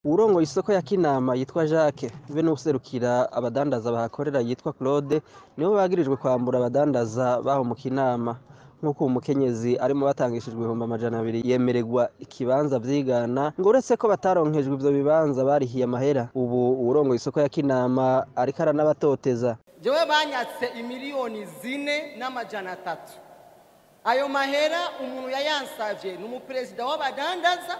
uwurongoye isoko ya kinama yitwa jacques be n'uwuserukira abadandaza bahakorera yitwa claude nibo bagirijwe kwambura abadandaza baho mu kinama nk'uko uwo mukenyezi arimo batangishijwe ibihumbi amajana abiri yemererwa ikibanza vyigana ngo uretse ko bataronkejwe ivyo bibanza barihiye amahera ubu uwurongoye isoko ya kinama ariko aranabatoteza jewe banyatse imiliyoni zine n'amajana atatu ayo mahera umuntu yayansavye ni umuperezida w'abadandaza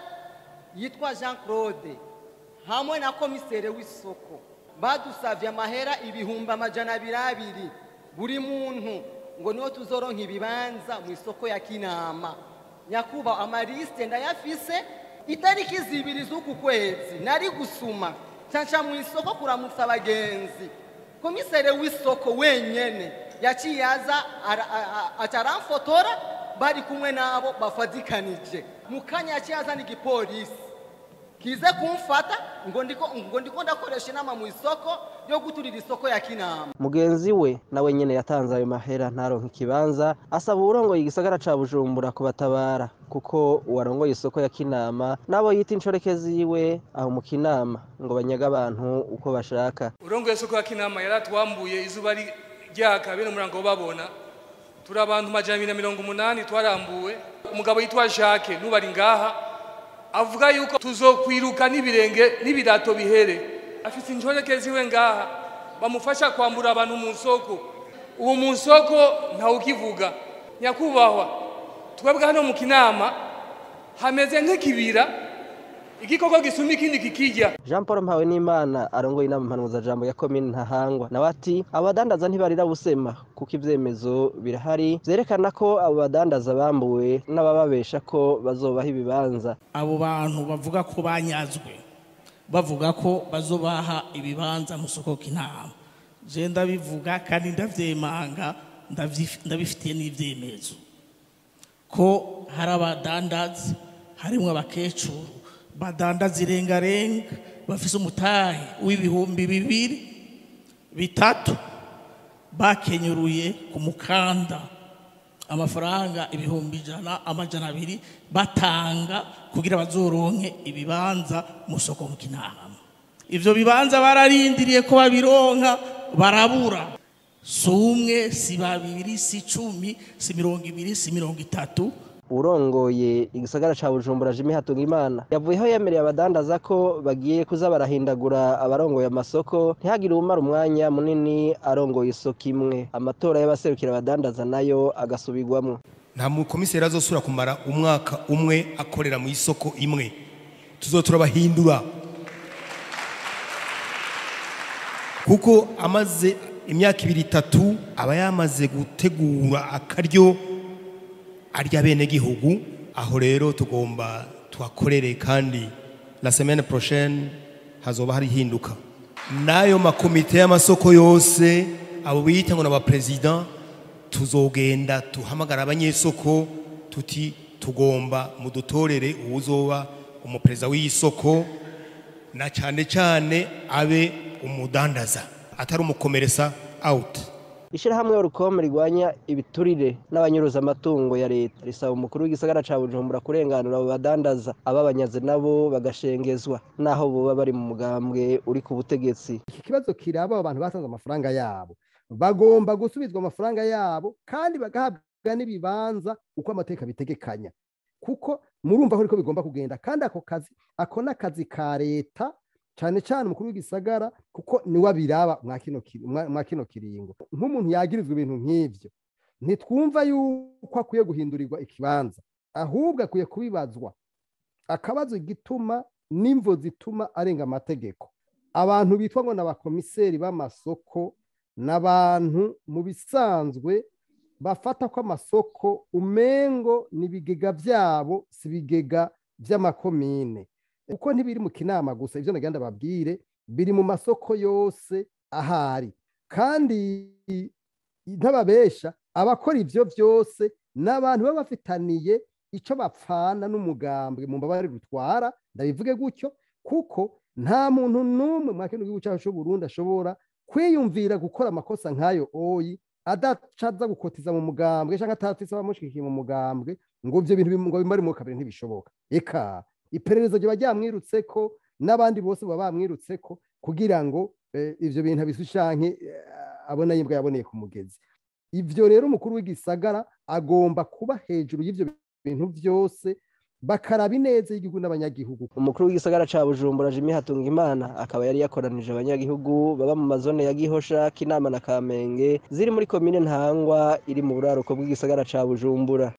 yitwa jean claude hamwe na komisere w'isoko badusavye amahera ibihumbi amajana abiri abiri buri muntu ngo niho tuzoronka ibibanza mu isoko ya kinama nyakubahwa amarisite ndayafise itariki zibiri z'uku kwezi nari gusuma ncanca mu isoko kuramutsa abagenzi komisere w'isoko wenyene yaciye aza ara- a- a- aca aramfotora bari kumwe n'abo bafatikanije mu kanya yaciye azana igipolisi kize kumfata ngo ndiko ngo ndiko ndakoresha inama mu isoko yo guturira isoko ya kinama mugenzi we nawe nyene yatanze ayo mahera ntaronka ikibanza asaba uwurongoye igisagara ca bujumbura kubatabara kuko uwarongoye isoko ya kinama n'abo yita inshoreke ziwe aho mu kinama ngo banyaga abantu uko bashaka urongoye soko ya kinama yaratwambuye izuba ri- ryaka bene umurango babona turi abantu majana abiri na mirongo umunani twarambuwe umugabo yitwa jacques n'ubari ngaha avuga yuko tuzokwiruka n'ibirenge n'ibirato bihere afite inshoreke ziwe ngaha bamufasha kwambura abantu mu nsoko uwo mu nsoko ntawukivuga nyakubahwa twebwe hano mu kinama hameze nk'ikibira igikoko gisumba ikindi kikirya jean paul mpawe n'imana arongoye inama mpanuzajambo ya komini ntahangwa nawe ati abo badandaza ntibarira busema kuko ivyemezo birahari vyerekana ko abo badandaza bambuwe n'abababesha ko bazobaha ibibanza abo bantu bavuga ko banyazwe bavuga ko bazobaha ibibanza mu soko k'intama je ndabivuga kandi ndavyemanga ndavyi- ndabifitiye n'ivyemezo ko hari abadandazi harimwo abakecuru badandaza irengarenga bafise umutahe w'ibihumbi bibiri bitatu bakenyuruye ku mukanda amafaranga ibihumbi ijana amajana abiri batanga kugira bazoronke ibibanza mu soko mu kinama ivyo bibanza bararindiriye ko babironka barabura si umwe si babiri si cumi si mirongo ibiri si mirongo itatu urongoye igisagara ca bujumbura jimi hatungimana yavuyeho yemereye abadandaza ko bagiye kuza barahindagura abarongoye amasoko ntihagire uwumara umwanya munini arongoye isoko imwe amatora y'abaserukira abadandaza nayo agasubirwamwo nta mukomiseri azosubira kumara umwaka umwe akorera mu isoko imwe tuzo turabahindura kuko amaze imyaka ibiri itatu aba yamaze gutegura akaryo arya bene gihugu aho rero tugomba tuhakorere kandi la semaine prochaine hazoba hari hinduka n'ayo makomite y'amasoko yose abo biyita ngo n'abaperezida tuzogenda tuhamagara abanyesoko tuti tugomba mudutorere uwuzoba umuperezida w'isoko na cyane cyane abe umudandaza atari umukomeresa out ishirahamwe urukome rigwanya ibiturire n'abanyuruza amatungo ya leta risaba umukuru w'igisagara ca bujumbura kurenganura abo badandaza ababanyaze nabo bagashengezwa naho boba bari mu mugambwe uri ku butegetsi iki kibazo kiraba abo bantu batanze amafaranga yabo bagomba gusubizwa amafaranga yabo kandi bagahabwa n'ibibanza uko amateka bitegekanya kuko murumva ko ariko bigomba kugenda kandi ako kazi ako ni akazi ka leta cyane cyane umukuru w'igisagara kuko niwe abiraba mwa kino kiri- mwa- mwa kino kiringo nk'umuntu yagirizwa ibintu nk'ivyo ntitwumva yuko akwiye guhindurirwa ikibanza ahubwo akwiye kubibazwa akabazo igituma n'imvo zituma arenga amategeko abantu bitwa ngo ni abakomiseri b'amasoko ni abantu mu bisanzwe bafata ko amasoko umengo ni ibigega byabo si ibigega by'amakomine kuko ntibiri mu kinama gusa ibyo nagenda babwire biri mu masoko yose ahari kandi ntababesha abakora ibyo byose ni abantu baba bafitaniye icyo bapfana n'umugambwe mu mbabare rutwara ndabivuge gutyo kuko nta muntu n'umwe mwa kino gihugu cyacu cy'uburundi ashobora kwiyumvira gukora amakosa nk'ayo oyi adacaza gukotiza mu mugambwe cyangwa atatise abamushigikiye mu mugambwe ngo ibyo bintu bim- ngo bimare mu kabiri ntibishoboka eka iperereza riba ryamwirutse ko n'abandi bose baba bamwirutse ko kugira ngo eh, ivyo bintu abisushanke eh, abona yimbwa yaboneye ku mugezi ivyo rero umukuru w'igisagara agomba kuba hejuru y'ivyo bintu byose bakaraba ineza y'igihugu n'abanyagihugu umukuru w'igisagara ca bujumbura jimi hatungimana akaba yari yakoranije abanyagihugu baba mu mazone ya gihosha kinama na kamenge ziri muri komine ntangwa iri mu buraruko bw'igisagara ca bujumbura